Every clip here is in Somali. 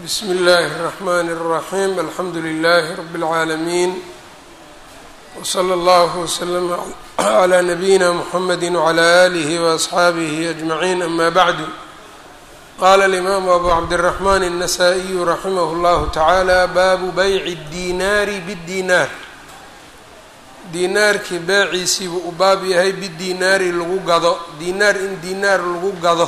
bsm اllh الرحmn الرaحيم alxamdu لlh رb العaalمين وslى اllه وsلم عlى نbyina mحamd وعlى آlه وأصxaabه أجمعين أma bعd qala الإmam أbu cabdالرحmn النsائي raximh اllah taعalى babu byc الdinaari bالdinaar dinaarkii beeciisiibuu u baab yahay bidinaari lagu gado dinaar in dinaar lagu gado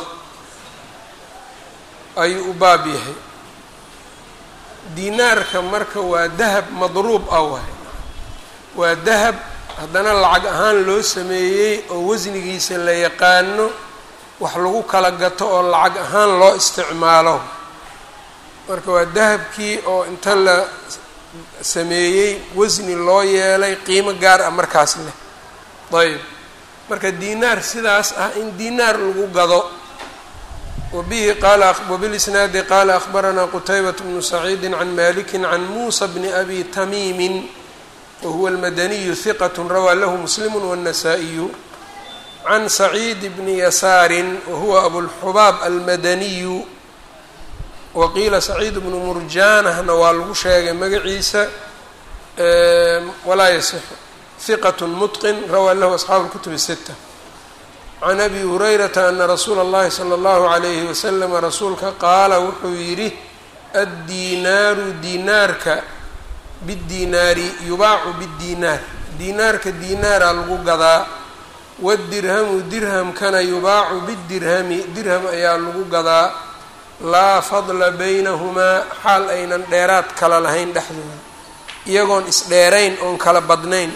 ayuu u baab yahay dinaarka marka waa dahab madruub ah waay waa dahab haddana lacag ahaan loo sameeyey oo wasnigiisa la yaqaano wax lagu kala gato oo lacag ahaan loo isticmaalo marka waa dahabkii oo inta la sameeyey wasni loo yeelay qiimo gaar ah markaas leh ayb marka dinaar sidaas ah in dinaar lagu gado wbihi wbilisnaadi qaala akhbaranaa qutaybat bnu saciidi can maliki can muusa bni abi tamiimi wahuwa almadaniyu hiqat rawaa lahu muslimu wاnasaa'iyu can saciid bni yasaarin wahuwa abulxubaab almadaniyu waqiila saciid bnu murjaanahna waa lagu sheegay magaciisa walaa yasixu hiqat mutqin rawaa lahu asxaabu اlkutub sita can abi hurayrata ana rasuula اllahi salى اllahu عalayhi wasalam rasuulka qaala wuxuu yidhi addinaaru dinaarka bidinaari yubaacu bidinaar dinaarka dinaaraa lagu gadaa wadirhamu dirhamkana yubaacu bidirhami dirham ayaa lagu gadaa laa fadla baynahumaa xaal aynan dheeraad kala lahayn dhexdooda iyagoon isdheerayn oon kala badnayn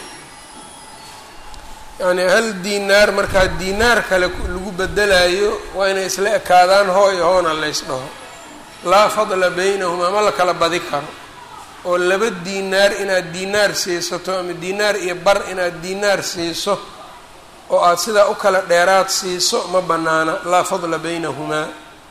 yacni hal dinaar markaa dinaar kale lagu bedelayo waa inay isla ekaadaan hoo iyo hoona lays dhaho laa fadla baynahumaa ma la kala badi karo oo laba dinaar inaad dinaar siisato ama dinaar iyo bar inaad dinaar siiso oo aada sidaa u kala dheeraad siiso ma banaana laa fadla baynahumaa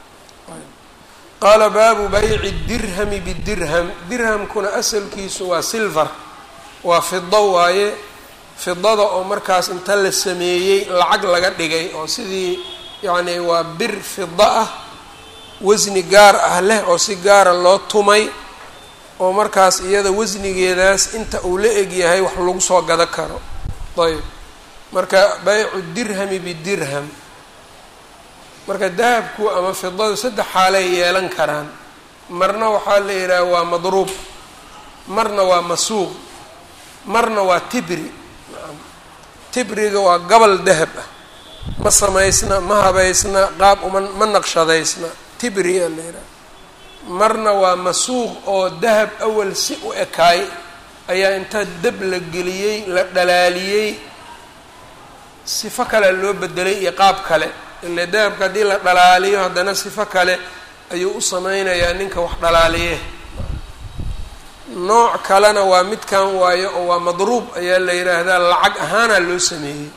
qaala baabu bayci dirhami bidirham dirhamkuna asalkiisu waa silver waa fido waaye fidada oo markaas inta la sameeyey lacag laga dhigay oo sidii yacni waa bir fido ah wasni gaar ah leh oo si gaara loo tumay oo markaas iyada wasnigeedaas inta uu la eg yahay wax lagu soo gado karo ayb marka baycu dirhami bidirham marka dahabku ama fidadu saddex xaalay yeelan karaan marna waxaa la yidhaha waa madruub marna waa masuuq marna waa tibri tibriga waa gobol dahab ah ma samaysna ma habaysna qaab uma ma naqshadaysna tibri a la yidhaha marna waa masuuq oo dahab awal si u ekaay ayaa intaa dab la geliyey la dhalaaliyey sifo kale loo bedelay iyo qaab kale ile dahabka haddii la dhalaaliyo haddana sifo kale ayuu u sameynayaa ninka wax dhalaaliye nooc kalena waa midkan waayo oo waa madruub ayaa la yidhaahdaa lacag ahaana loo sameeyey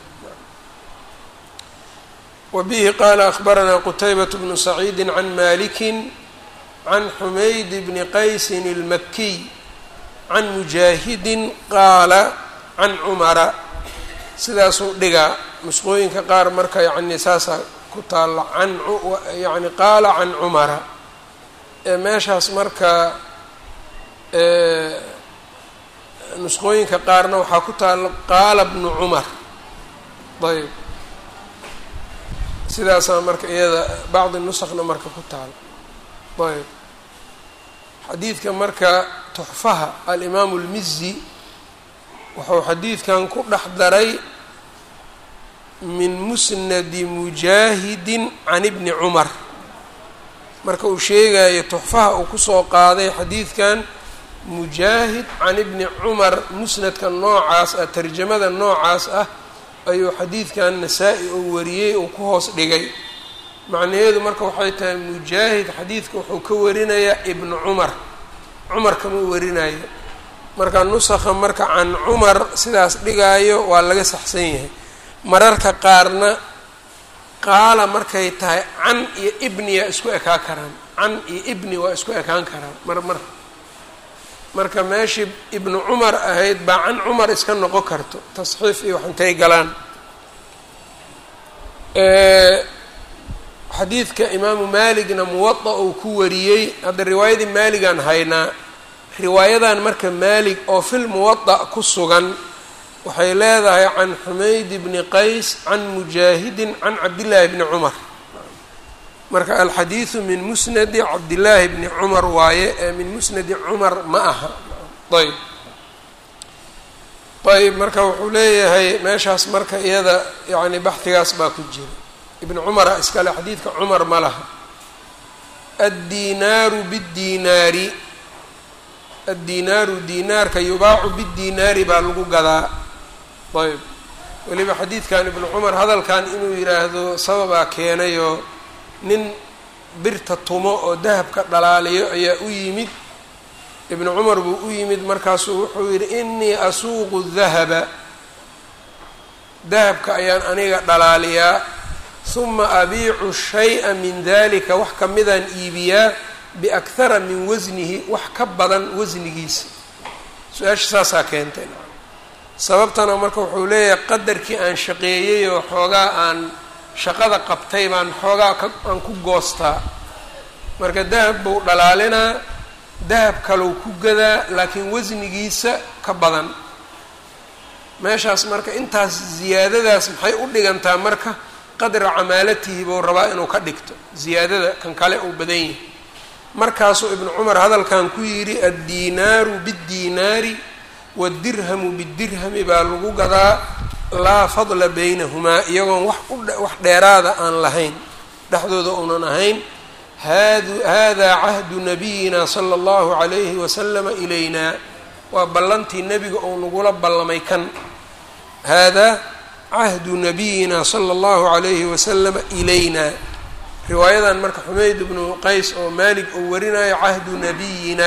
wa bihi qaala akhbaranaa qutaybat bnu saciidi can maliki can xumayd bni qaysin اlmakiy can mujaahidin qaala can cumara sidaasuu dhigaa nusqooyinka qaar marka yani saasaa ku taalla can yani qaala can cumara ee meeshaas marka nusqooyinka qaarna waxaa ku taalla qaala bnu cumar ayb sidaasaa marka iyada bacdi nusakna marka ku taala ayb xadiidka marka tuxfaha alimaamu اlmizi wuxuu xadiidkan ku dhex daray min musnadi mujaahidin can ibni cumar marka uu sheegayo tuxfaha uu kusoo qaaday xadiidkan mujaahid can ibni cumar musnadka noocaas ah tarjamada noocaas ah ayuu xadiidkan nasaa-i oo wariyey uu ku hoos dhigay macnaheedu marka waxay tahay mujaahid xadiidka wuxuu ka warinayaa ibnu cumar cumar kama warinayo marka nusakha marka can cumar sidaas dhigaayo waa laga saxsan yahay mararka qaarna qaala markay tahay can iyo ibniya isku ekaa karaan can iyo ibni waa isku ekaan karaan mar mar marka meeshii ibnu cumar ahayd baa can cumar iska noqon karto tasxiif iyo wax intay galaan xadiidka imaamu maaligna muwada uu ku wariyey hadda riwaayadii maaligaan haynaa riwaayadan marka maalig oo fil muwada ku sugan waxay leedahay can xumayd bni qays can mujaahidin can cabdillaahi bni cumar marka alxadiidu min musnadi cabdillaahi bni cumar waaye ee min musnadi cumar ma aha ayb ayb marka wuxuu leeyahay meeshaas marka iyada yani baxdigaas baa ku jira ibn cumara iskale xadiidka cumar ma laha addinaaru biddiinaari addinaaru diinaarka yubaacu biddiinaari baa lagu gadaa ayb weliba xadiidkan ibnu cumar hadalkan inuu yidhaahdo sababaa keenayoo nin birta tumo oo dahabka dhalaaliyo ayaa u yimid ibnu cumar buu u yimid markaasuu wuxuu yidhi inii asuuqu dahaba dahabka ayaan aniga dhalaaliyaa huma abiicu shay-a min dalika wax kamidaan iibiyaa biakhara min wasnihi wax ka badan wasnigiisa su-aasha saasaa keentay sababtana marka wuxuu leeyahay qadarkii aan shaqeeyey oo xoogaa aan shaqada qabtay baan xoogaa ka aan ku goostaa marka dahab buu dhalaalinaa dahab kalou ku gadaa laakiin wasnigiisa ka badan meeshaas marka intaas ziyaadadaas maxay u dhigantaa marka qadra camaalatihi buu rabaa inuu ka dhigto ziyaadada kan kale uu badan yahay markaasuu ibnu cumar hadalkan ku yidhi addiinaaru biddiinaari wadirhamu bidirhami baa lagu gadaa laa fadla baynahumaa iyagoon wax uwax dheeraada aan lahayn dhexdooda uunan ahayn hadu haadaa cahdu nabiyina sala allahu calayhi wasalama ilaynaa waa ballantii nebiga ou nagula ballamay kan haadaa cahdu nabiyina sala allahu calayhi wasalama ilaynaa riwaayadan marka xumeyd ibnu qays oo maalig uu warinayo cahdu nabiyina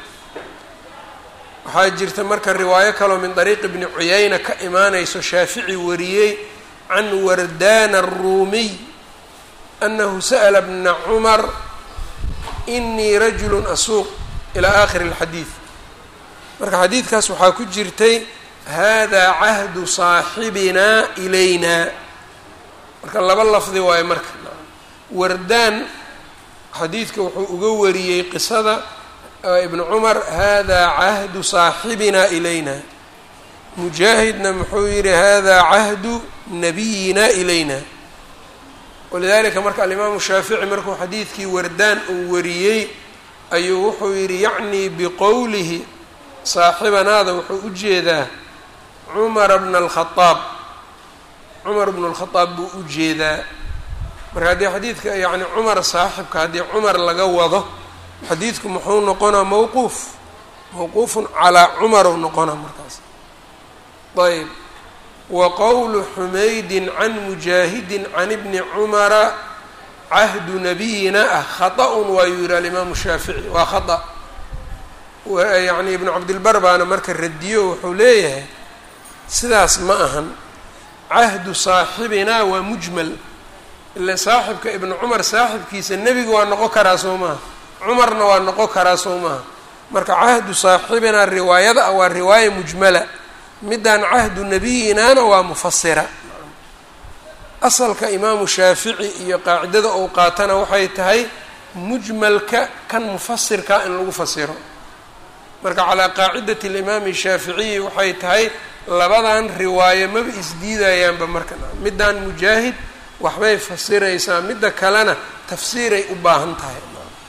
waxaa jirta marka riwaayo kaloo min dariiqi bni cuyayna ka imaanayso shaafici wariyey can wardana aruumiy anahu sa'la bna cumar inii rajulu asuuq ilaa aakhiri اlxadiid marka xadiidkaas waxaa ku jirtay hada cahdu saaxibina ilayna marka laba lafdi waayo marka wardaan xadiidka wuxuu uga wariyey qisada ibn cumar hada cahdu saaxibina ilayna mujaahidna muxuu yihi hada cahdu nabiyina ilayna walidalika marka alimaamu shaafici markuu xadiidkii wardaan uu wariyey ayuu wuxuu yihi yacnii biqowlihi saaxibanaada wuxuu u jeedaa cumara bna alkhaaab cumar bnu lkhadaab buu u jeedaa marka haddii xadiidka yani cumar saaxibka haddii cumar laga wado xadiidku muxuu noqonaa mawquuf mawquufun calaa cumaru noqonaa markaas ayb wa qowlu xumaydin can mujaahidin can ibni cumara cahdu nabiyina ah khata-un waayuu yihi alimaamu shaafici waa khata yani ibnu cabdilbar baana marka radiyo wuxuu leeyahay sidaas ma ahan cahdu saaxibinaa waa mujmal ila saaxibka ibnu cumar saaxibkiisa nebiga waa noqon karaa soo maha cumarna waa noqon karaa soo maha marka cahdu saaxibinaa riwaayada ah waa riwaaya mujmala midaan cahdu nabiyinaana waa mufasira asalka imaamu shaafici iyo qaacidada ou qaatana waxay tahay mujmalka kan mufasirka in lagu fasiro marka calaa qaacidati alimaami shaaficiyi waxay tahay labadan riwaayo maba isdiidayaanba marka midaan mujaahid waxbay fasiraysaa midda kalena tafsiiray u baahan tahay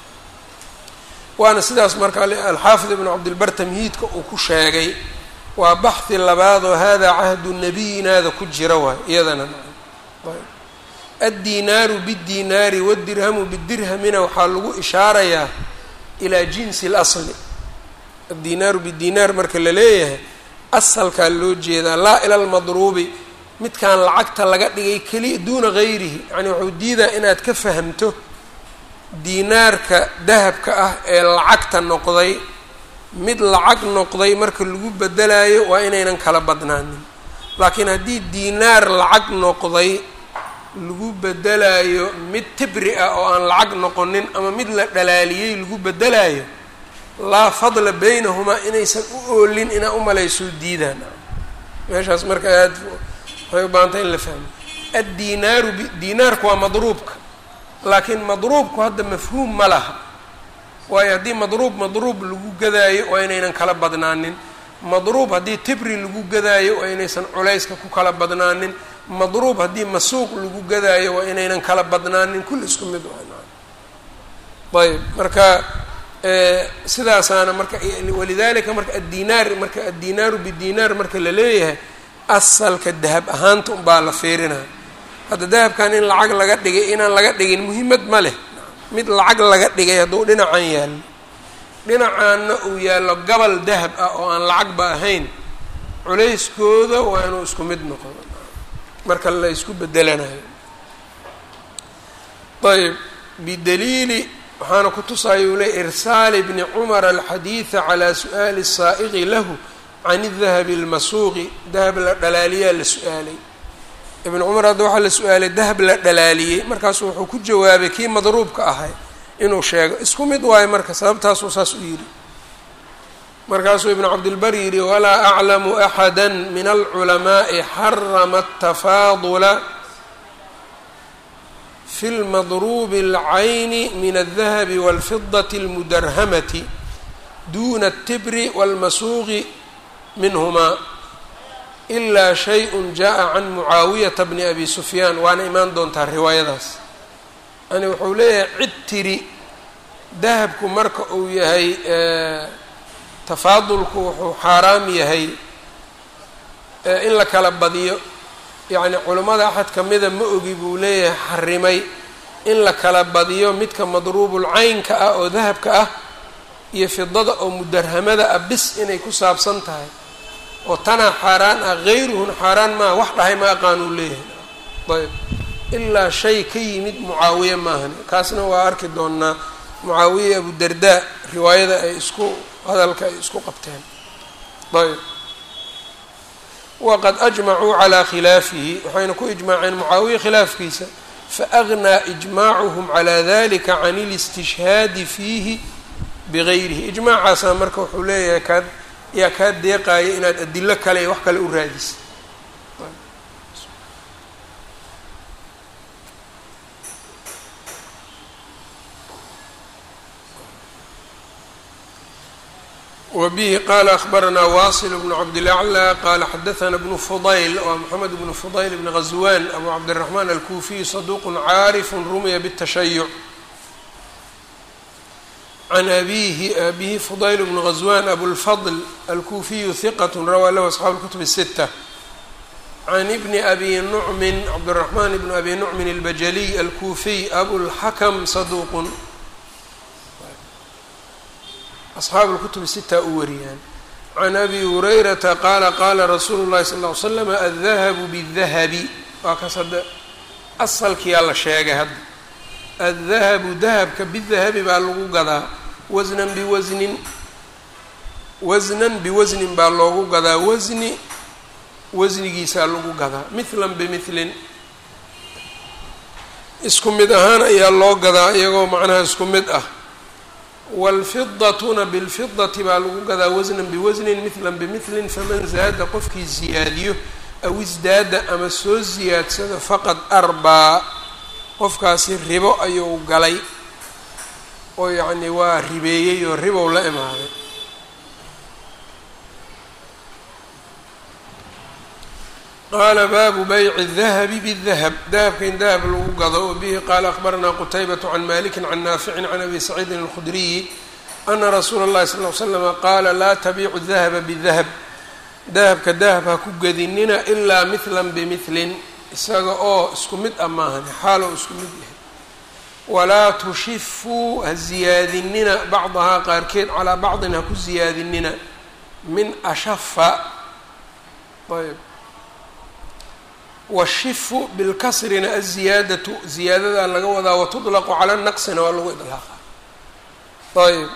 waana sidaas marka alxaafid ibnu cabdilbar tamhiidka uu ku sheegay waa baxhi labaadoo hada cahdu nabiyinaada ku jira waay iyadana addiinaaru biddiinaari wadirhamu bidirhamina waxaa lagu ishaarayaa ilaa jinsi اlasli addiinaaru bidiinaar marka la leeyahay asalkaa loo jeedaa laa ila lmadruubi midkaan lacagta laga dhigay keliya duuna gayrihi yani wuxuu diidaa inaad ka fahamto diinaarka dahabka ah ee lacagta noqday mid lacag noqday marka lagu bedelayo waa inaynan kala badnaanin laakiin haddii diinaar lacag noqday lagu bedelayo mid tibri ah oo aan lacag noqonin ama mid la dhalaaliyey lagu bedelayo laa fadla baynahumaa inaysan u oolin inaa umalaysoo diidaan meeshaas marka aad waxay u baahantay in la fahmo addiinaaru diinaarku waa madruubka laakiin madruubku hadda mafhuum ma laha waayo haddii madruub madruub lagu gadaayo waa inaynan kala badnaanin madruub haddii tibri lagu gadaayo waa inaysan culayska ku kala badnaanin madruub haddii masuuq lagu gadaayo waa inaynan kala badnaanin kulli isku mid ayb marka sidaasaana marka walidalika marka addinaar marka addinaaru bidinaar marka la leeyahay asalka dahab ahaanta unbaa la fiirinaya hadda dahabkan in lacag laga dhigay inaan laga dhigin muhiimad ma leh mid lacag laga dhigay hadduu dhinacan yaallo dhinacaanna uu yaallo gabal dahab ah oo aan lacagba ahayn culayskooda waa inuu isku mid noqdo marka la isku bedelanayo ayb bidaliili waxaana ku tusaya uu ley irsaali bni cumar alxadiida calaa su'aali الsaa'iqi lahu can dahabi اlmasuuqi dahab la dhalaaliyaa la su-aalay ibn cumar hadda waxaa la su-aalay dahab la dhalaaliyey markaasu wuxuu ku jawaabay kii madruubka ahay inuu sheego isku mid waayo marka sababtaasuu saas u yidhi markaasuu ibn cabdilbar yidhi walaa aclamu axada min alculamaa'i xarama atafaadula fi lmadruubi اlcayni min aldahabi wاlfidati اlmudarhamati duna الtibri wاlmasuuqi minhumaa ilaa shay-un jaa can mucaawiyata bni abi sufyaan waana imaan doontaa riwaayadaas yani wuxuu leeyahay cid tiri dahabku marka uu yahay tafaadulku wuxuu xaaraam yahay in la kala badiyo yacni culammada axad kamida ma ogi buu leeyahay xarimay in la kala badiyo midka madruubul caynka ah oo dahabka ah iyo fidada oo mudarhamada ah bis inay ku saabsan tahay oo tanaa xaaraan ah hayruhun xaaraan maaha wax dhahay ma aqaanuu leeyahay ayb ilaa shay ka yimid mucaawiye maahan kaasna waa arki doonaa mucaawiye abudardaa riwaayada ay isku hadalka ay isku qabteen ayb waqad ajmacuu calaa khilaafihi waxayna ku ijmaaceen mucaawiye khilaafkiisa faagnaa ijmaacuhum calaa dalika can ilistishhaadi fiihi bigayrihi ijmaacaasaa marka wuxuu leeyahay kaa yaa kaa deeqaaya inaad adilo kale iyo wax kale u raadisa wbihi qala akhbaranaa wasil bnu cabdilaclى qala xadaana bnu fudayl waa moxamed bnu fudayl bni ghaswan abu cabdiraxmaan alkuufiy saduuq caarif rumiya bالtashayuc can abihi abihi fudayl bnu ghaswan abulfadl alkuufiyu hiqat rawaa lahu asxaabu اlkutub الsita can ibni abi nucmin cabdiraxmaan bni abi nucmin albajaliy alkuufiy abulxakm saduuq asxaabu lkutub sitaa u wariyaan can abi hurayrata qaala qaala rasuulu llahi sal ll ly slam aldahabu bidahabi waa kaas hadda asalkiyaa la sheegay hadda aldahabu dahabka bidahabi baa lagu gadaa wasnan biwasnin wasnan biwasnin baa loogu gadaa wasni wasnigiisaa lagu gadaa mithlan bimilin isku mid ahaan ayaa loo gadaa iyagoo macnaha isku mid ah wاlfidatuna bاlfidati baa lagu gadaa wasnan biwasnin mila bimilin faman zaada qofkii ziyaadiyo aw isdaada ama soo ziyaadsado faqad arbaa qofkaasi ribo ayuu galay oo yacni waa ribeeyey oo ribow la imaaday qaala baabu bayci الdahabi bالdahab dahabka in dahab lagu gado wabihi qaala akhbaranaa qutaybaة can maliki can naafici can abi saciidin اlkhudriyi ana rasuula اllahi sal ly slama qaala laa tabiicu dahaba bidahab dahabka dahab ha ku gedinina ilaa mihlan bimilin isaga oo isku mid ah maahan xaaloo isku mid yahay walaa tushifuu ha ziyaadinina bacdahaa qaarkeed calaa bacdin ha ku ziyaadinina min ashafa ayb washifu bilkasrina aziyaadatu ziyaadadaa laga wadaa watudlaqu cala naqsina waa lagu idlaaqa ayb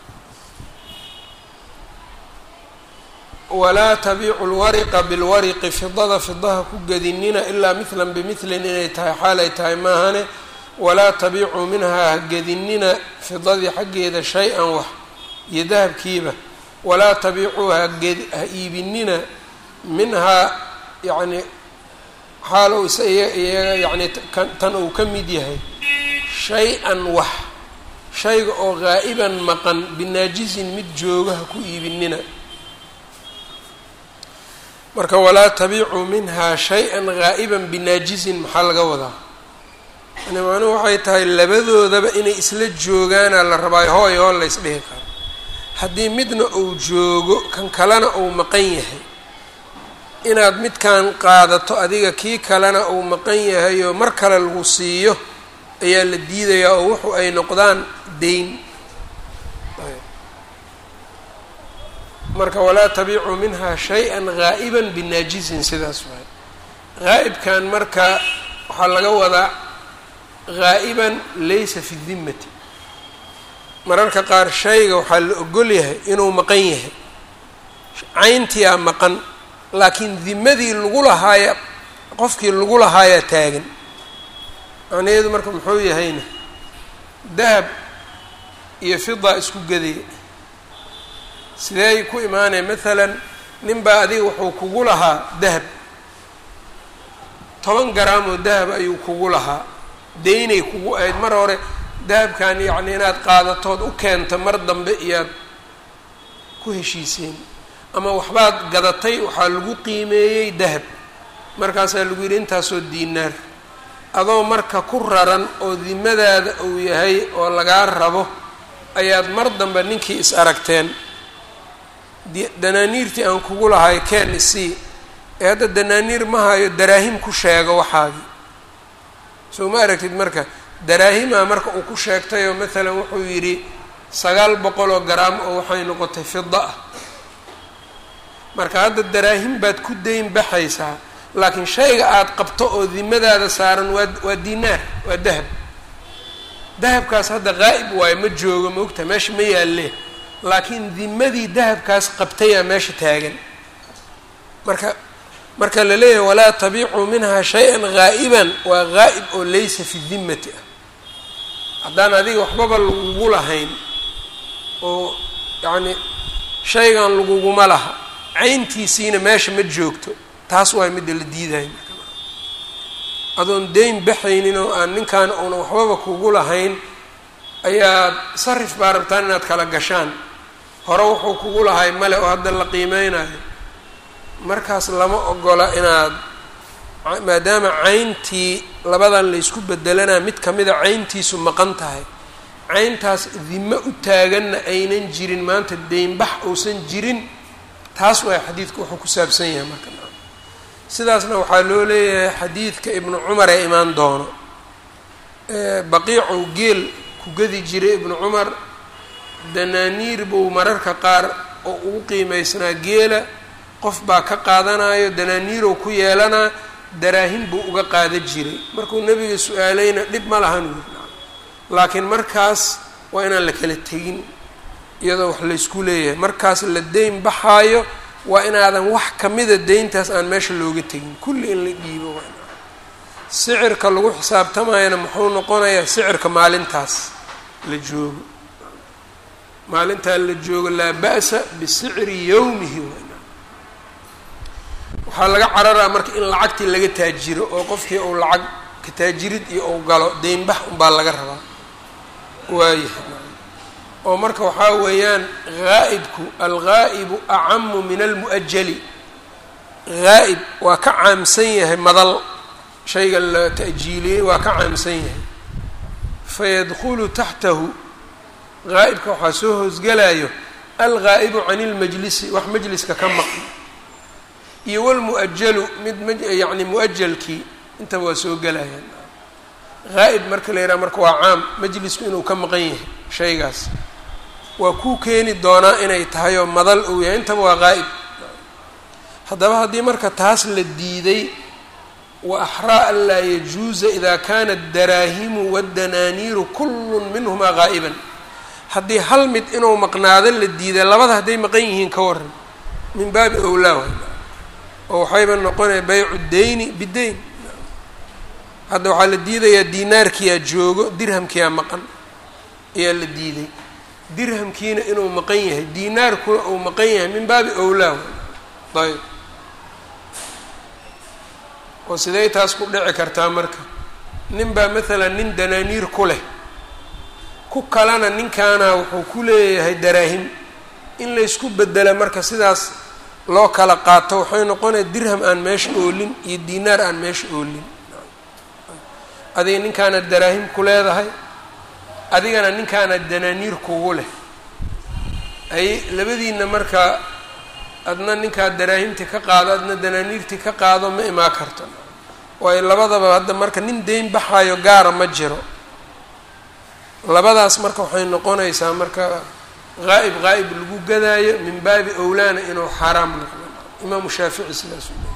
walaa tabiicu lwariqa bilwariqi fidada fidaha ku gedinina ilaa mihlan bimilin inay tahay xaal ay tahay maahane walaa tabiicuu minhaa ha gedinina fidadii xaggeeda shay-an wax iyo dahabkiiba walaa tabiicuu haged ha iibinina minhaa yacni xaal ou isa iyaga yacni tan uu ka mid yahay shay-an wax shayga oo ghaa'iban maqan binaajisin mid jooga ha ku iibinina marka walaa tabiicuu minhaa shay-an ghaa'iban binaajisin maxaa laga wadaa yani macnuhu waxay tahay labadoodaba inay isla joogaana la rabaayo hooy hoo la ysdhihi karo haddii midna uu joogo kan kalena uu maqan yahay inaad midkan qaadato adiga kii kalena uu maqan yahay oo mar kale lagu siiyo ayaa la diidayaa oo wuxu ay noqdaan deyn marka walaa tabiicuu minhaa shay-an ghaa'iban binaajisin sidaas waay ghaa'ibkan marka waxaa laga wadaa ghaa'iban laysa fi dimmati mararka qaar shayga waxaa la ogol yahay inuu maqan yahay cayntiyaa maqan laakiin dimadii lagu lahaaya qofkii lagu lahaayaa taagan macnaheedu marka muxuu yahayna dahab iyo fida isku gadaya sideey ku imaanaya maalan nin baa adiga wuxuu kugu lahaa dahab toban garaam oo dahab ayuu kugu lahaa deynay kugu ahayd mar hore dahabkan yacni inaad qaadatood u keento mar dambe iyaad ku heshiiseen ama waxbaad gadatay waxaa lagu qiimeeyey dahab markaasaa lagu yidhi intaasoo diinaar adoo marka ku raran oo dimadaada uu yahay oo lagaa rabo ayaad mar dambe ninkii is aragteen danaaniirtii aan kugu lahay keen isii ee hadda danaaniir ma hayo daraahim ku sheego waxaagii soo ma aragtid marka daraahimaa marka uu ku sheegtayoo maalan wuxuu yidhi sagaal boqol oo garaam oo waxay noqotay fida ah marka hadda daraahim baad ku dayn baxaysaa laakiin shayga aada qabto oo dimadaada saaran waa waa dinaar waa dahab dahabkaas hadda qaa'ib waayo ma joogo ma ogtaha meesha ma yaalle laakiin dimadii dahabkaas qabtayaa meesha taagan marka marka la leeyahay walaa tabiicuu minhaa shay-an ghaa'iban waa ghaa'ib oo laysa fi dimmati ah haddaan adiga waxbaba lagugu lahayn oo yacni shaygan laguguma laha cayntiisiina meesha ma joogto taas waa midda la diidayo adoon deyn baxaynin oo aan ninkan uuna waxbaba kugu lahayn ayaad sarif baa rabtaan inaad kala gashaan hore wuxuu kugu lahay male oo hadda la qiimeynayo markaas lama ogola inaad maadaama cayntii labadan laysku bedelanaa mid kamida cayntiisu maqan tahay cayntaas dimo u taaganna aynan jirin maanta deynbax uusan jirin taas waa xadiidka wuxuu ku saabsan yahay marka sidaasna waxaa loo leeyahay xadiidka ibnu cumar ee imaan doono baqiicuu geel ku gadi jiray ibnu cumar danaaniir buu mararka qaar oo ugu qiimaysnaa geela qof baa ka qaadanayo danaaniirow ku yeelanaa daraahim buu uga qaada jiray markuu nebiga su-aalayna dhib ma lahan wiir laakiin markaas waa inaan la kala tegin iyadoo wax laysku leeyahay markaas la deyn baxaayo waa inaadan wax kamida deyntaas aan meesha looga tegin kulli in la dhiibo waa sicirka lagu xisaabtamayana muxuu noqonayaa sicirka maalintaas la joogo maalintaa la joogo laa ba'sa bisicri yowmihi waxaa laga cararaa marka in lacagtii laga taajiro oo qofkii uu lacag ka taajirid iyo uu galo deynbax unbaa laga rabaa waayahay oo marka waxaa weeyaan haa'ibku alghaa'ibu acamu min almu'ajali haa'ib waa ka caamsan yahay madal shayga la ta'jiiliyey waa ka caamsan yahay fayadkhulu taxtahu haa'ibka waxaa soo hoosgalayo alghaa'ibu can ilmajlisi wax majliska ka maqan iyo walmu'ajalu mid m yacni mu'ajalkii intaba waa soo gelayaan haa'ib marka la yidhaha marka waa caam majlisku inuu ka maqan yahay shaygaas waa kuu keeni doonaa inay tahay oo madal uu yahay intaba waa qaa'ib haddaba haddii marka taas la diiday wa axraa an laa yajuuza ida kana adaraahimu waddanaaniiru kullun minhumaa qaa'iban haddii hal mid inuu maqnaado la diiday labada hadday maqan yihiin ka waran min baabi owlaa way oo waxayba noqonaya baycu deyni bideyn hadda waxaa la diidayaa diinaarkiyaa joogo dirhamkiyaa maqan ayaa la diiday dirhamkiina inuu maqan yahay diinaarkuna uu maqan yahay min baabi owlaa ayb oo sidey taas ku dhici kartaa marka nin baa maalan nin danaaniir ku leh ku kalena ninkaana wuxuu ku leeyahay daraahim in laysku bedela marka sidaas loo kala qaato waxay noqonaya dirham aan meesha oolin iyo diinaar aan meesha oolin adiga ninkaana daraahim ku leedahay adigana ninkaana danaaniir kugu leh ay labadiina marka adna ninkaa daraahimtii ka qaado adna danaaniirtii ka qaado ma imaa karto waayo labadaba hadda marka nin deyn baxaayo gaara ma jiro labadaas marka waxay noqonaysaa marka haa'ib haa'ib lagu gadaayo min baabi owlaana inuu xaaraam noqdo imaamu shaafici sidaas u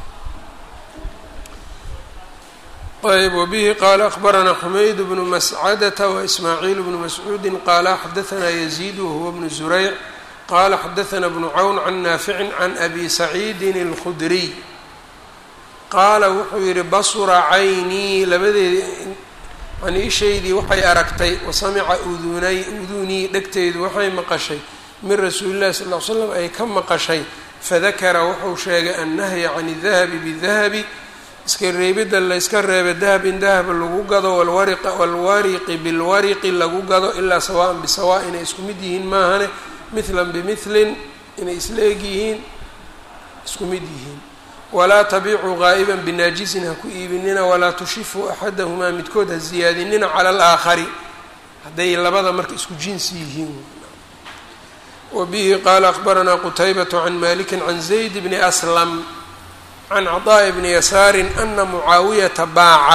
ayb wbihi qaala akbaranaa xumayd bnu mascadata waismaaciil bnu mascuudi qaala xadaanaa yaziid wahuwa bnu zurayc qala xadaanaa bnu cawn can naaficin can abi saciidin اlkhudriy qaala wuxuu yihi basura caynii labadeedi yani ishaydii waxay aragtay wasamica udunay udunii dhegteydu waxay maqashay min rasuuli llahi sal l slam ay ka maqashay fadakara wuxuu sheegay annahya can اdahabi bidahabi iska reebidda layska reebay dahab in dahab lagu gado walwariqi bilwariqi lagu gado ilaa sawaan bisawa inay isku mid yihiin maahane mithlan bimilin inay isla eg yihiin isku mid yihiin walaa tabiicuu gaa'iban binaajisin ha ku iibinina walaa tushifuu axadahumaa midkood ha ziyaadinina cala alaakhari hadday labada marka isku jinsi yihiin wa bihi qaala akbaranaa qutaybatu can maliki can zayd bni aslam can caطaaءi bni yasaari ana mucaawiyata baaca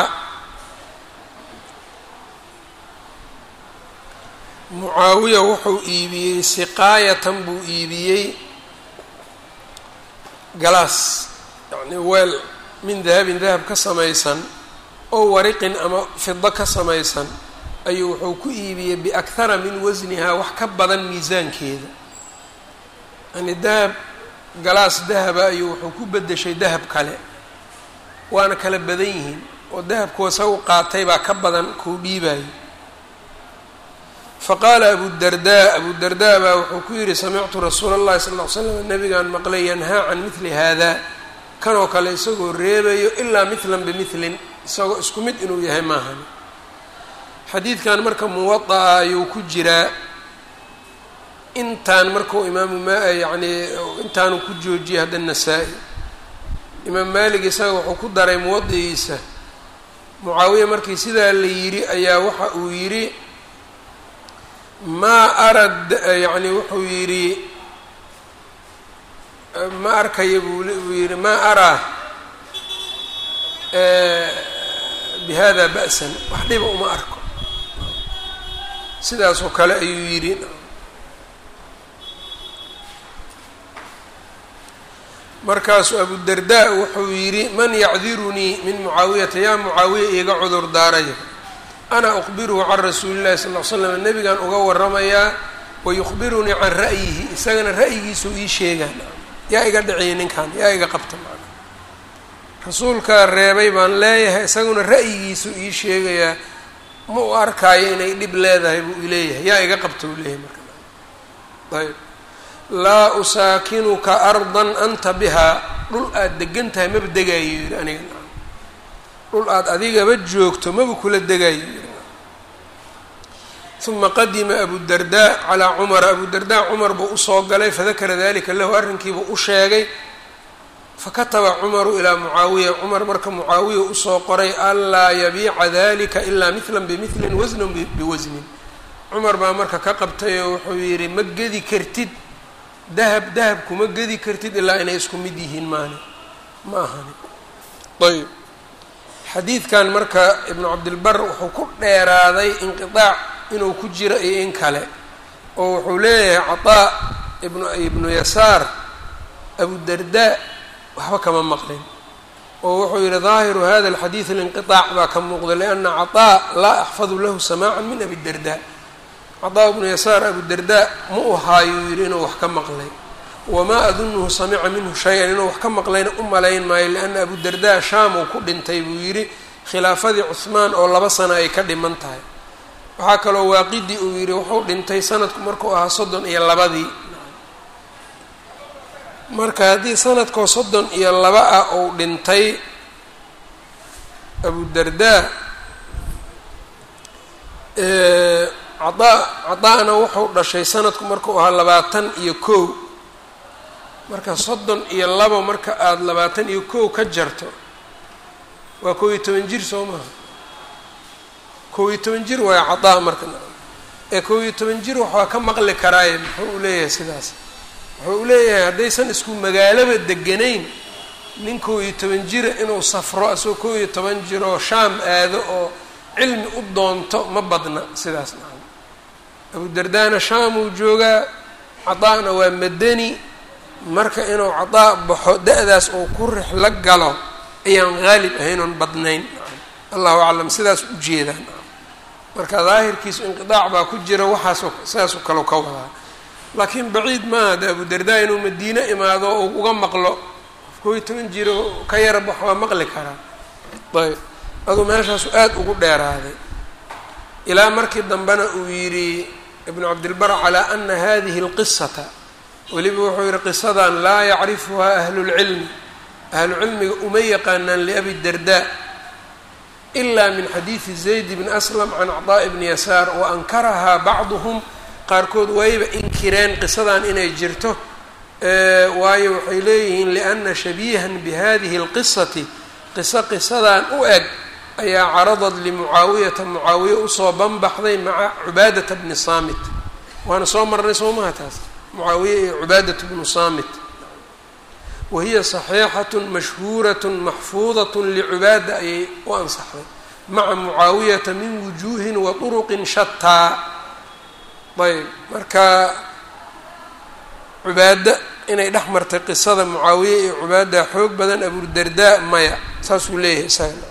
mucaawiya wuxuu iibiyey siqaayatan buu iibiyey galaas yacni weel min dahabin dahab ka samaysan oo wariqin ama fido ka samaysan ayuu wuxuu ku iibiyey biakhara min wasnihaa wax ka badan miisaankeeda yani dahab galaas dahaba ayuu wuxuu ku bedeshay dahab kale waana kala badan yihiin oo dahabkuwa sagu qaatay baa ka badan kuu dhiibayo faqaala abudardaa abudardaa baa wuxuu ku yidhi samictu rasuula اllahi sal ll ly slam nabigaan maqlay yanhaa can mili hada kanoo kale isagoo reebayo ilaa mithlan bimilin isagoo isku mid inuu yahay maahan xadiidkan marka muwada'a ayuu ku jiraa intaan markuu imaamu ma yacni intaanu ku joojiyay hadda nasaa-i imaam maalik isaga wuxuu ku daray muwadigiisa mucaawiya markii sidaa la yidhi ayaa waxa uu yidhi maa arad yacni wuxuu yidhi ma arkaya buu uu yidhi maa araa bihada ba'san wax dhiba uma arko sidaasoo kale ayuu yidhi markaasuu abudardaa wuxuu yidhi man yacdirunii min mucaawiyata yaa mucaawiya iiga cudur daarayo ana uqbiruhu can rasuuli llahi sal l slam nebigan uga waramayaa wayukhbirunii can ra'yihi isagana ra'yigiisuu ii sheegaan yaa iga dhiciyay ninkan yaa iga qabta macna rasuulkaa reebay baan leeyahay isaguna ra'yigiisuu ii sheegayaa ma u arkaayo inay dhib leedahay buu ileeyahay yaa iga qabta uu leeyahay marka ayb laa usaakinuka ardan anta bihaa dhul aada degan tahay maba degaayo yidhi aniga dhul aada adigaba joogto maba kula degaayo yidhi uma qadima abudardaa calaa cumara abudardaa cumar buu usoo galay fadakara dalika lahu arrinkiibuu u sheegay fakataba cumaru ilaa mucaawiya cumar marka mucaawiya usoo qoray anlaa yabiica dalika ilaa mithlan bimilin wasnan biwasnin cumar baa marka ka qabtay oo wuxuu yidhi ma gedi kartid dahab dahab kuma gedi kartid ilaa inay isku mid yihiin maani ma ahani ayb xadiidkan marka ibnu cabdilbar wuxuu ku dheeraaday inqiaac inuu ku jiro iyo in kale oo wuxuu leeyahay cataa ibnu ibnu yasaar abudardaa waxba kama maqlin oo wuxuu yihi daahiru hada alxadiid alinqiaac baa ka muuqda lianna cataa laa axfadu lahu samaaca min abidardaa cataa ibnu yasaar abudardaa ma u haayuu yidhi inuu wax ka maqlay wamaa adunuhu samica minhu shay-an inuu wax ka maqlayna u malayn maayo lianna abudardaa shaam uu ku dhintay buu yidhi khilaafadii cuhmaan oo laba sano ay ka dhiman tahay waxaa kaloo waaqidi uu yidhi wuxuu dhintay sanadku markuu ahaa soddon iyo labadii marka haddii sanadkoo soddon iyo laba ah uu dhintay abudardaa cadaa cadaa-na wuxuu dhashay sanadku markuu ahaa labaatan iyo kow marka soddon iyo labo marka aada labaatan iyo kow ka jarto waa kow iyo toban jir soo maha kow iyo toban jir waaya cadaa marka ee kow iyo toban jir waxaa ka maqli karaaye muxuu u leeyahay sidaas wuxuu u leeyahay haddaysan isku magaalaba deganayn nin kow iyo toban jira inuu safro asagoo kow iyo toban jiroo shaam aado oo cilmi u doonto ma badna sidaas nacam abudardaana shaam uu joogaa cadaana waa madani marka inuu cadaa baxo da-daas uu ku rixlo galo ayaan haalib ahayn oon badnayn allahu aclam sidaas u jeedaan marka daahirkiisu inqidaac baa ku jira waxaasoo sidaasoo kale ka wadaa laakiin baciid maaha de abudardaa inuu madiine imaado oo uga maqlo kow iyo toban jiro ka yara bax waa maqli karaa ayb aduu meeshaasu aada ugu dheeraaday ilaa markii dambena uu yidhi ibnu cabdilbar calaa ana hadihi اlqisata weliba wuxuu yihi qisadan laa yacrifuhaa ahlulcilmi ahlucilmiga uma yaqaanaan liabi darda ila min xadiidi zayd bni aslam can cطaaءi bni yasaar wa ankarahaa bacduhum qaarkood wayba inkireen qisadan inay jirto waayo waxay leeyihiin liana shabiihan bihadihi اlqisati qiso qisadan u eg ayaa caradad limucaawiyata mucaawiya usoo banbaxday maca cubaadata bni saamit waana soo marnay soo maha taas mucaawiya iyo cubaadat bnu saamit wahiya صaxiixaة mashhuuraة maxfuudaة licubaada ayay u ansaxday maca mucaawiyata min wujuuhin wa طuruqin shataa ayb marka cubaada inay dhex martay qisada mucaawiye iyo cubaada xoog badan abudardaa maya saasuu leeyahay isaga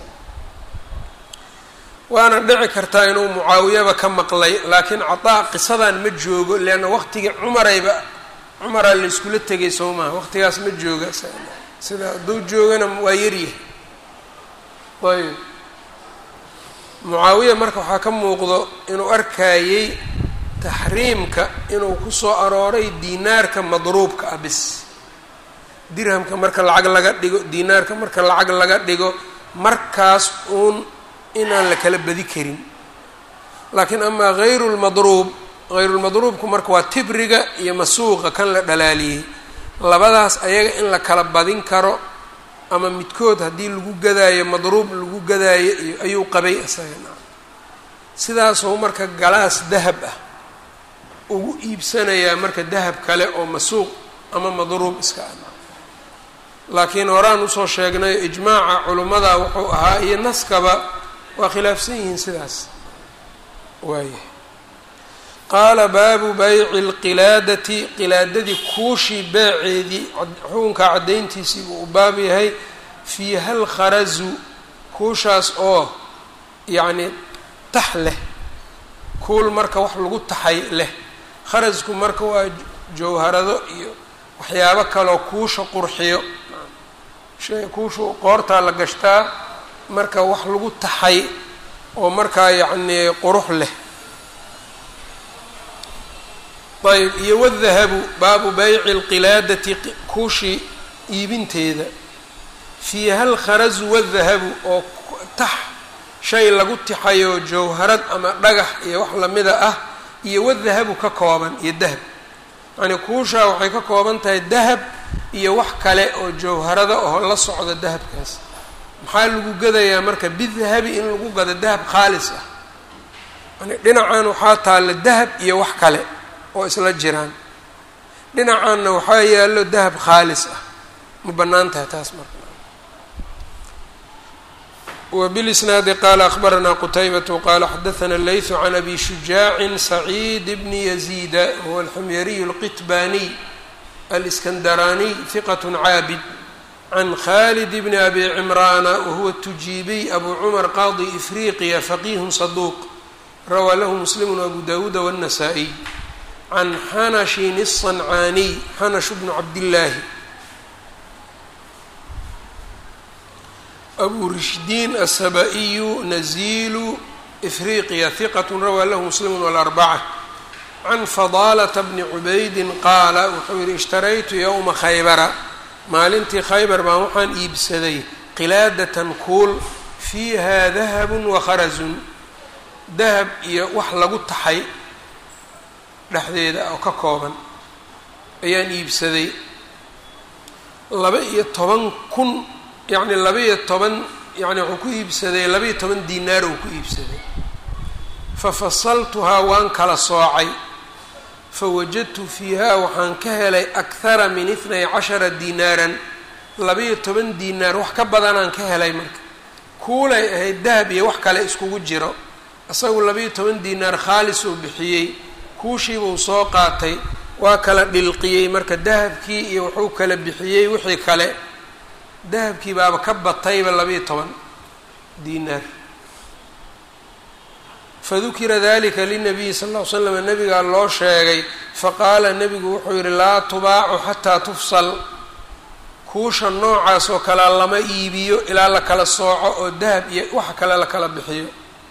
waana dhici kartaa inuu mucaawiyaba ka maqlay laakiin cataa qisadan ma joogo leanna waqtigii cumarayba cumaraa la iskula tegay soo maha waqtigaas ma jooga sida hadduu joogana waa yaryahay ayb mucaawiya marka waxaa ka muuqdo inuu arkayey taxriimka inuu kusoo arooray diinaarka madruubka ah bis dirhamka marka lacag laga dhigo diinaarka marka lacag laga dhigo markaas uun inaan la kala badi karin laakiin amaa hayru lmadruub hayrulmadruubku marka waa tibriga iyo masuuqa kan la dhalaaliyey labadaas ayaga in la kala badin karo ama midkood haddii lagu gadaayo madruub lagu gadaayo iyo ayuu qabay isagana sidaasuu marka galaas dahab ah ugu iibsanayaa marka dahab kale oo masuuq ama madruub iska ah laakiin horaan usoo sheegnay ijmaaca culimmada wuxuu ahaa iyo naskaba waa khilaafsan yihiin sidaas waaya qaala baabu bayci lqilaadati qilaadadii kuushii beeceedii xukunkaa caddayntiisii buu u baab yahay fiiha lkharazu kuushaas oo yacni tax leh kuul marka wax lagu taxay leh kharasku marka waa jawharado iyo waxyaabo kaloo kuusha qurxiyo shay kuushu qoortaa la gashtaa marka wax lagu taxay oo markaa yacnii qurux leh ayb iyo wadahabu baabu bayci lqilaadati kuushii iibinteeda fiiha alkharazu wadahabu oo tax shay lagu tixayo jawharad ama dhagax iyo wax lamida ah iyo wadahabu ka kooban iyo dahab yacnii kuushaa waxay ka kooban tahay dahab iyo wax kale oo jawharada oo la socda dahabkaas maxaa lagu gadayaa marka bidahabi in lagu gado dahab khaalis ah yani dhinacan waxaa taalla dahab iyo wax kale oo isla jiraan dhinacanna waxaa yaallo dahab khaalis ah ma bannaan tahay taas marka وبالإسناaد qال أخبرنا qتيبة qال xdثna اللyث عن أbي شuجاع سعيد بن يزيد هو الحمyري الqتباني الإسكندراني ثقة cاabد عن خالد بن أbي عمران وهو التجيبي أbو cمر qاضي إفريقيا فقيه صدوq rawى lh مسلم وأbو داود والنسائي عن xنش الصنعاني xنش بن عبداللahi أbو رشدين السبائي نزيل إفريقيا ثقة rawى lh مسلم والأربعة عن فضالة بن عبيد qaala wuxuu yihi اشhtaraytu yومa khaybra maalintii khaybar baan waxaan iibsaday qilaadatan kuul fiiha dahab وakharaزun dahab iyo wax lagu taxay dhexdeeda oo ka kooban ayaan iibsaday laba iyo toban kun yacni laba iyo toban yacni wuxuu ku iibsaday laba iyo toban dinaar uu ku iibsaday fa fasaltuhaa waan kala soocay fa wajadtu fiiha waxaan ka helay akhara min itnay cashara dinaaran laba-iyo toban dinaar wax ka badanaan ka helay marka kuulay ahayd dahab iyo wax kale iskugu jiro isagu laba-iyo toban dinaar khaalis uu bixiyey kuushiibuu soo qaatay waa kala dhilqiyey marka dahabkii iyo wuxuu kala bixiyey wixii kale dahabkii baaba ka batayba laba-iyo toban dinaar fadukira dalika linabiyi sal ll ly slam nabigaa loo sheegay faqaala nebigu wuxuu yihi laa tubaacu xataa tufsal kuusha noocaas oo kalea lama iibiyo ilaa la kala sooco oo dahab iyo waxa kale la kala bixiyo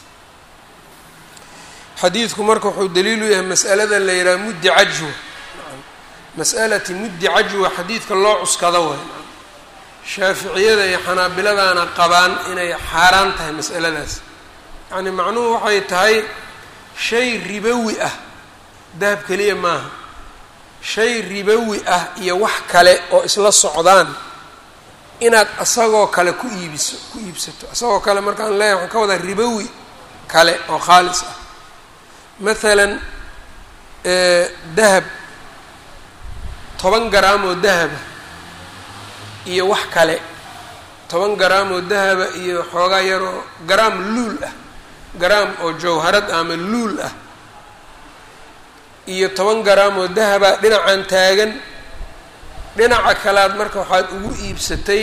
xadiidku marka wuxuu daliilu yahay mas'alada la yidhaha muddi cajwa mas'alati muddi cajwa xadiidka loo cuskado way shaaficiyada iyo xanaabiladaana qabaan inay xaaraan tahay mas'aladaas yacni macnuhu waxay tahay shay ribowi ah dahab keliya maaha shay ribowi ah iyo wax kale oo isla socdaan inaad isagoo kale ku iibiso ku iibsato isagoo kale markaan leeyahay waxaan ka wadaa ribowi kale oo khaalis ah mathalan dahab toban garaam oo dahaba iyo wax kale toban garaam oo dahaba iyo xoogaa yaroo garaam luul ah garaam oo jawharad ama luul ah iyo toban garaam oo dahaba dhinacan taagan dhinaca kalead marka waxaad ugu iibsatay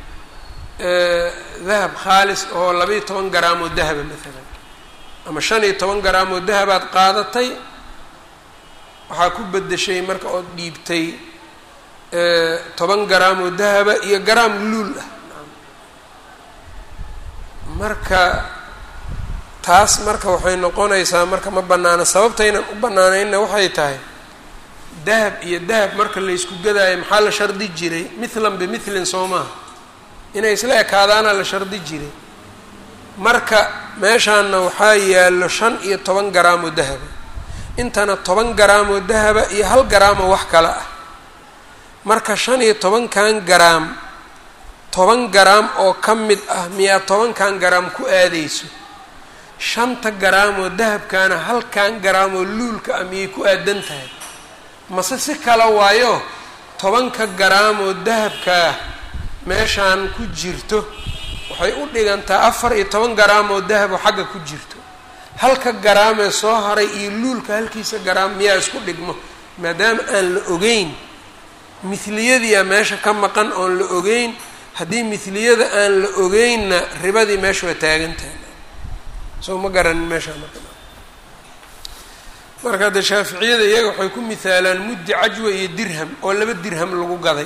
dahab khaalis oo laba-iyo toban garaam oo dahaba maalan ama shan iyo toban garaam oo dahabaad qaadatay waxaa ku bedeshay marka ood dhiibtay toban garaam oo dahaba iyo garaam luul ah marka taas marka waxay noqonaysaa marka ma bannaana sababtaynan u bannaanaynna waxay tahay dahab iyo dahab marka la ysku gadaayo maxaa la shardi jiray mithlan bimithlin soo maaha inay isla ekaadaana la shardi jiray marka meeshaanna waxaa yaallo shan iyo toban garaam oo dahaba intana toban garaam oo dahaba iyo hal garaam oo wax kale ah marka shan iyo tobankan garaam toban garaam oo ka mid ah miyaa tobankan garaam ku aadayso shanta garaam oo dahabkaana halkan garaam oo luulka ah miyay ku aadan tahay mase si kale waayo tobanka garaam oo dahabkaa meeshaan ku jirto waxay u dhigantaa afar iyo toban garaam oo dahab oo xagga ku jirto halka garaamee soo haray iyo luulka halkiisa garaam miyaa isku dhigmo maadaama aan la ogeyn mithliyadiia meesha ka maqan oon la ogeyn haddii mithliyada aan la ogeynna ribadii meesha waa taagan tahay soo ma garanin meeshaa marka marka hadde shaaficiyada iyaga waxay ku mihaalaan muddi cajwa iyo dirham oo laba dirham lagu gaday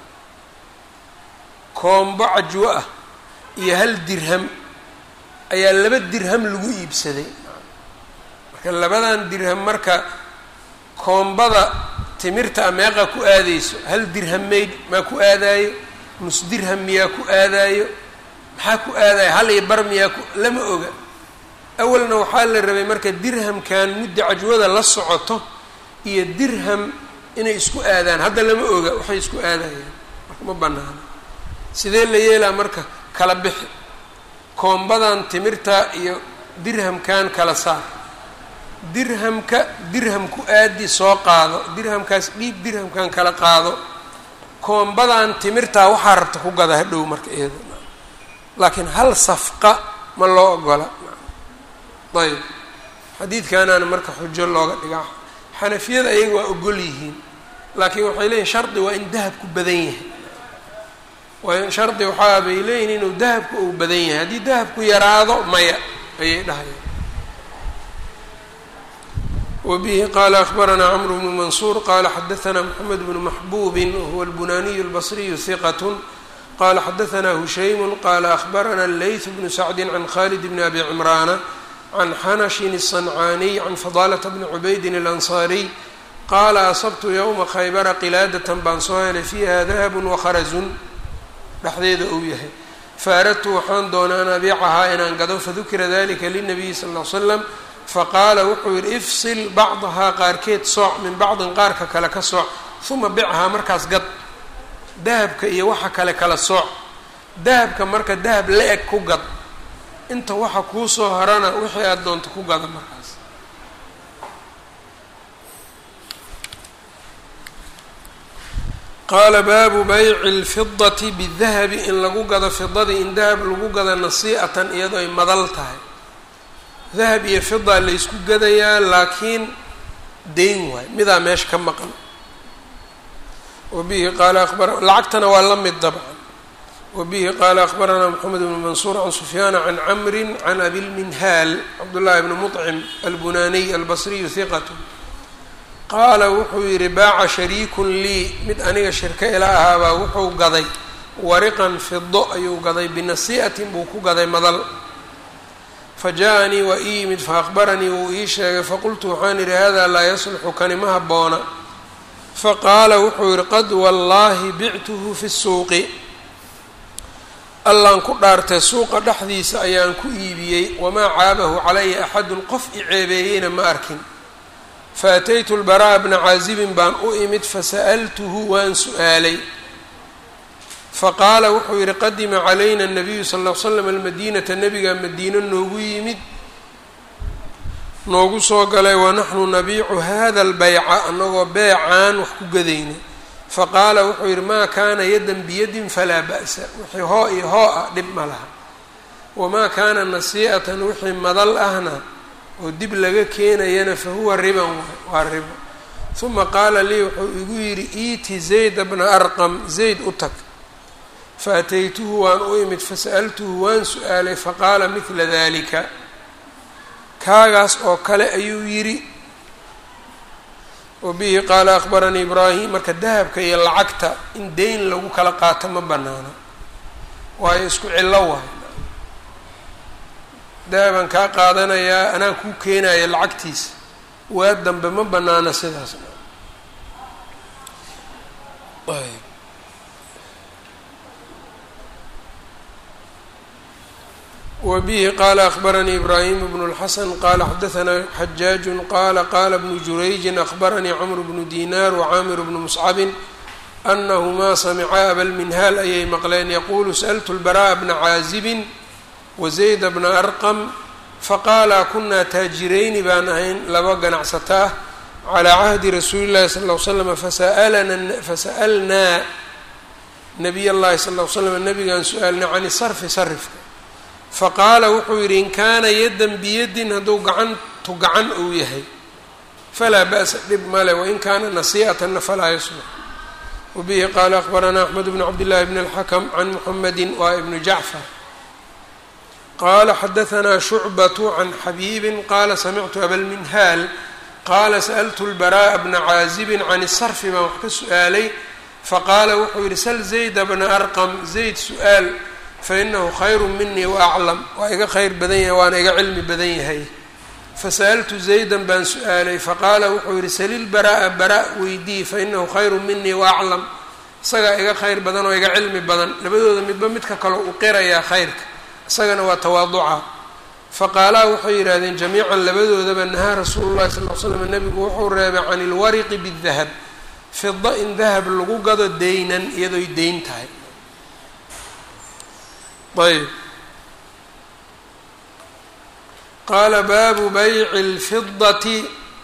koombo cajwo ah iyo hal dirham ayaa laba dirham lagu iibsaday marka labadan dirham marka koombada timirta a meeqa ku aadayso hal dirham mayd maa ku aadaayo nus dirham miyaa ku aadaayo maxaa ku aadaayo hal iyo bar miyaa ku lama oga awalna waxaa la rabay marka dirhamkan mudda cajwada la socoto iyo dirham inay isku aadaan hadda lama oga waxay isku aadayaan marka ma banaano sidee la yeelaa marka kala bixi koombadan timirta iyo dirhamkan kala saar dirhamka dirham ku aadi soo qaado dirhamkaas dhiib dirhamkan kala qaado koombadan timirtaa waxaa rabta ku gada hadhow marka iyada laakiin hal safqa ma loo ogola ayb xadiidkanaana marka xujo looga dhigaa xanafiyada ayaga waa ogol yihiin laakiin waxay leeyihin shardi waa in dahabku badan yahay waa shardi waxaa bay leeyihin inuu dahabku uu badan yahay haddii dahabku yaraado maya ayay dhahayaan wbihi qala akbaranaa cmr bnu mansuur qala xadaثna mxamed bnu maxbubi wahuwa اlbunaniyu اlbصriyu hiqat qala xadaثna hushaymu qala akbarana leyth bnu sacdi can khalid bni abi cimraana can xanashin الصancaaniy can fadalata bni cubaydin اlanصariy qaala asabtu ywma khaybara qilaadatan baan soo helay fiiha dahabu wakharazun dhexdeeda uu yahay faaradtu waxaan doonaa an abiicahaa inaan gado fadukira dalika linabiyi sal ll ly slam faqaala wuxuu yidhi ifsil bacdahaa qaarkeed sooc min bacdin qaarka kale ka sooc uma bichaa markaas gad dahabka iyo waxa kale kala sooc dahabka marka dahab la-eg ku gad inta waxa kuu soo harana wixii aada doonto ku gada markaas qaala baabu bayci اlfidati bidahabi in lagu gado fidadii in dahab lagu gado nasii'atan iyadoo ay madal tahay dahab iyo fida laysku gadayaa laakiin dayn waay midaa meesha ka maqan wabihi qaala abara lacagtana waa la mid dabcan wabihi qaala akbaranaa moxamed bnu mansuur can sufyaana can camri can abilminhaal cabdullaahi bni muطcim albunaniy albasriyu hiqat qaala wuxuu yidhi baaca shariikun lii mid aniga shirka ila ahaabaa wuxuu gaday wariqan fido ayuu gaday binasii'atin buu ku gaday madal fa jaa-anii waa ii yimid fa akhbaranii wuu ii sheegay faqultu waxaan idhi hada laa yasluxu kani ma habboona faqaala wuxuu yidhi qad wallaahi bictuhu fi suuqi allaan ku dhaartay suuqa dhexdiisa ayaan ku iibiyey wamaa caabahu calaya axadun qof i ceebeeyeyna ma arkin faataytu lbaraa bna caazibin baan u imid fasa'altuhu waan su-aalay faqaala wuxuu yidhi qadima calayna anabiyu sal ll l slam almadiinata nabigaa madiino noogu yimid noogu soo galay wanaxnu nabiicu hada albeyca annagoo beecaan wax ku gadayna faqaala wuxuu yidhi maa kaana yadan biyadin falaa ba'sa wixii hoo iyo hoo ah dhib ma laha wamaa kaana nasii'atan wixii madal ahna oo dib laga keenayana fa huwa riban waa ribo uma qaala lii wuxuu igu yidhi iiti zayda bna arqam zayd u tag faataytuhu waan u imid fasa'altuhu waan su-aalay faqaala midla dalika kaagaas oo kale ayuu yidhi wabihi qaala akhbaranii ibraahim marka dahabka iyo lacagta in deyn lagu kala qaato ma banaana waayo isku cillo waay dahabaan kaa qaadanayaa anaa kuu keenaya lacagtiisa waa dambe ma banaana sidaas wbihi qala akhbaranii ibraahim bnu اlxasan qala xadaanaa xajaaju qala qala bnu jurayji akhbaranii cmr bnu dinar wcaamir bnu muscabin anahumaa samicaa abalminhaal ayay maqleen yaqulu sأltu lbara'a bna caazibin wazayda bna arqam faqaala kunaa taajirayni baan ahayn laba ganacsata ah calaa cahdi rasuuli llahi sal l slam fasa'alnaa nabiy llahi sal l slam nabigaan su-aalnay can sarfi sarifka faqaala wuxuu yidhi in kaana yadan biyadin hadduu gacantu gacan uu yahay falaa ba'sa dhib male wain kaana nasii'atanna falaa yaslux wabihi qaala akhbaranaa axmed bnu cabdillahi bn اlxakm can muxamedi waa ibnu jacfar qala xadaanaa shucbatu can xabiibin qala samictu abalminhaal qaala sa'ltu lbara'a bna caazibin can sarfi baan wax ka su-aalay faqaala wuxuu yidhi sal zayda bna arqam zayd su-aal fainahu khayru minii waaclam waa iga khayr badan yahay waana iga cilmi badan yahay fasa'altu zaydan baan su-aalay faqaala wuxuu yidhi salil bara'a bara weydii fainahu khayru minii waaclam isagaa iga khayr badan oo iga cilmi badan labadooda midba midka kale u qirayaa khayrka isagana waa tawaaduca faqaalaa waxay yidhaahdeen jamiican labadoodaba nahaa rasuulu llahi sal l slam nabigu wuxuu reebay can ilwariqi bidahab fida in dahab lagu gado deynan iyadoy deyn tahay ayb qaala baabu bayci اlfidati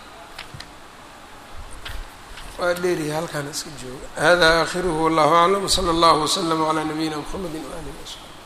waa dheeriya halkaan iska jooga hada aakhiruhu wallahu aclam wslى اllahu wslm عlى nabiyina mxamedi waalihi wsaxbi